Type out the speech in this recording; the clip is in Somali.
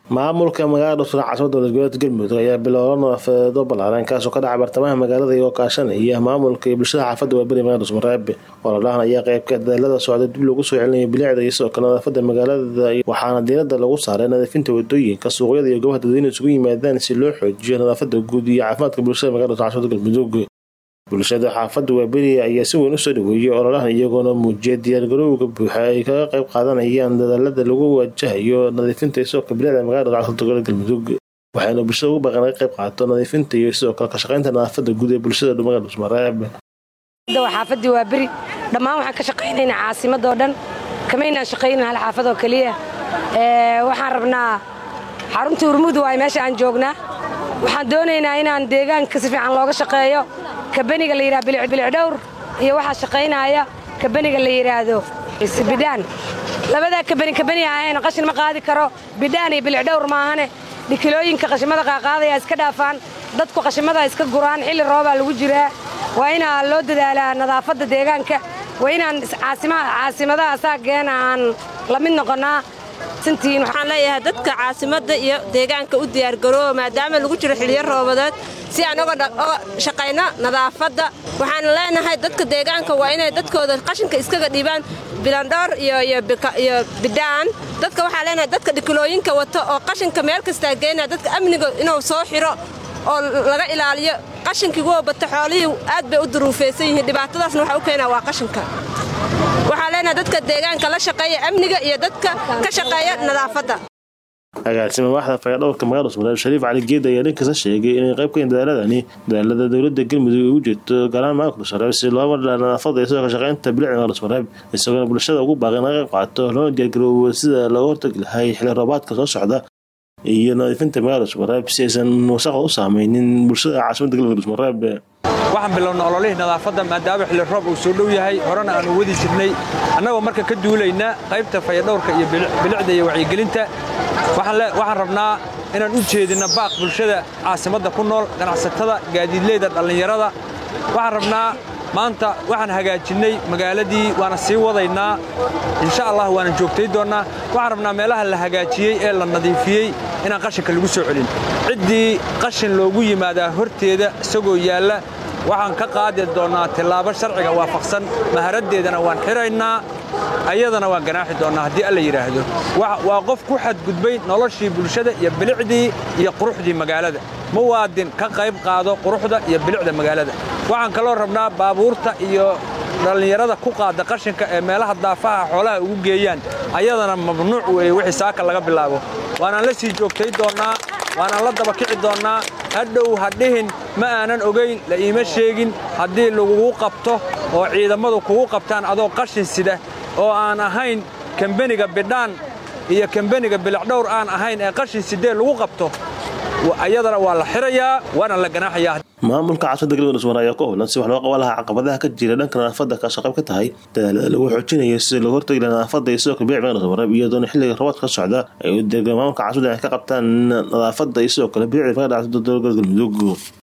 maamulka magaalada dhusra caasimada dowlad goboleedka galmudug ayaa bilowla nadaafadeedo ballaaran kaasoo ka dhaca bartamaha magaalada iyagoo kaashanaya maamulka iyo bulshada xaafadda waaberi magala dhusmareeb ololahan ayaa qeybka dadaalada socda dib loogu soo celinaya bilicda iyo sidoo kale nadaafada magaalada waxaana diirada lagu saaray nadiifinta wadooyinka suuqyada iyo goobaha dadweyne isugu yimaadaan si loo xoojiyo nadaafada guud iyo caafimaadka bulshada magala dhusra caasimada galmudug bulshada xaafadda waaberi ayaa si weyn usoo dhaweeyay ololahan iyagoona muujiyay diyaargarowga buuxa ay kaga qayb qaadanayaan dadaalada lagu wajahayo nadiifinta iyo sidoo kale bilicda magaalada caasimada gobolka galmudug waxayna bulshada ugu baaqeen laga qayb qaato nadiifinta iyo sidoo kale ka shaqaynta nadaafada guud ee bulshada magala dhusmareeb xaafadii waa beri dhammaan waxaan ka shaqaynaynaa caasimadoo dhan kamaynaan shaqaynin hal xaafadoo keliya waxaan rabnaa xaruntii urmud waay meesha aan joognaa waxaan doonaynaa inaan deegaanka si fiican looga shaqeeyo kabaniga la yidhaha bilicdhowr iyo waxaa shaqaynaya kabaniga la yidhaahdo bidhaan labadaa kabani kabani ahayn qashin ma qaadi karo bidhaan iyo bilicdhowr maahane dhikilooyinka qashimada qaaqaadaya iska dhaafaan dadku qashimada iska guraan xilli roobaa lagu jiraa waa inaa loo dadaalaa nadaafadda deegaanka waa inaan caasimadaha asaageena aan la mid noqonnaa waxaan leeyahay dadka caasimadda iyo deegaanka u diyaargarooba maadaama lagu jiro xiliyo roobadeed si aan oga shaqayno nadaafadda waxaan leenahay dadka deegaanka waa inay dadkooda qashinka iskaga dhiibaan bilandhoor iyo bidhaan dadka waxaa leenahay dadka dhikilooyinka wato oo qashinka meel kastaa geynaya dadka amniga inuu soo xiro oo laga ilaaliyo qashinkii woo bata xoolihii aad bay u duruufaysan yihiin dhibaatadaasna waxa u keenaa waa qashinka waxaa leenahay dadka deegaanka la shaqeeya amniga iyo dadka ka shaqeeya nadaafadda agaasima waaxda fayadhowrka magala dhusmareeb shariif cali geed ayaa dhankiisa sheegay inay qayb ka yihin dadaaladani dadaalada dowladda galmudug ugu jirto gaaraan maamulka dhusmareeb si loo madhaa nadaafada iyo sidoo kale shaqaynta bilicda magala dhusmareeb isagoona bulshada ugu baaqay in laga qayb qaato loona diyaargaroobo sida looga hortagi lahay xilli roobaadka soo socda iyo nadiifinta magala dhusmareeb si aysan wasaqda u saameynin bulshada caasimada galmudug dhusmareeb waxaan bilowna ololihii nadaafadda maadaama xilli roob uu soo dhow yahay horena aanu wadi jirnay annagoo marka ka duulayna qaybta fayadhowrka iyo bilicda iyo wacyigelinta waxaan rabnaa inaan u jeedinna baaq bulshada caasimadda ku nool ganacsatada gaadiidleyda dhallinyarada waxaan rabnaa maanta waxaan hagaajinnay magaaladii waana sii wadaynaa insha allah waana joogtay doonnaa waxaan rabnaa meelaha la hagaajiyey ee la nadiifiyey inaan qashinka lagu soo celin ciddii qashin loogu yimaadaa horteeda isagoo yaalla waxaan ka qaadi doonnaa tillaabo sharciga waafaqsan maharaddeedana waan xiraynaa ayadana waan ganaaxi doonnaa haddii alla yidhaahdo waa qof ku xadgudbay noloshii bulshada iyo bilicdii iyo quruxdii magaalada muwaadin ka qayb qaado quruxda iyo bilicda magaalada waxaan kaloo rabnaa baabuurta iyo dhallinyarada ku qaada qashinka ee meelaha daafaha xoolaha ugu geeyaan ayadana mamnuuc weeye wixii saaka laga bilaabo waanaan la sii joogtay doonnaa waanaan la daba kici doonnaa hadhow ha dhihin ma aanan ogayn la iima sheegin haddii lagugu qabto oo ciidammadu kugu qabtaan adoo qashin sida oo aan ahayn kambeniga bidhaan iyo kambeniga bilicdhowr aan ahayn ee qashin sidee lagu qabto ayadana waa la xirayaa waana la ganaaxayaa maamulka caasimada galmudug dhusmare ayaa ku howlan si wax loo qaban lahaa caqabadaha ka jira dhanka nadaafadda kaasoo qayb ka tahay dadaalada lagu xoojinayo si looga hortagi laha nadaafadda iyo sidoo kale bilic magala dhusmareeb iyadoona xilliga robaadka ka socda ay u deegaan maamulka caasimada ay ka qabtaan nadaafadda iyo sidoo kale bilicda magala dhacda dowlad galmudug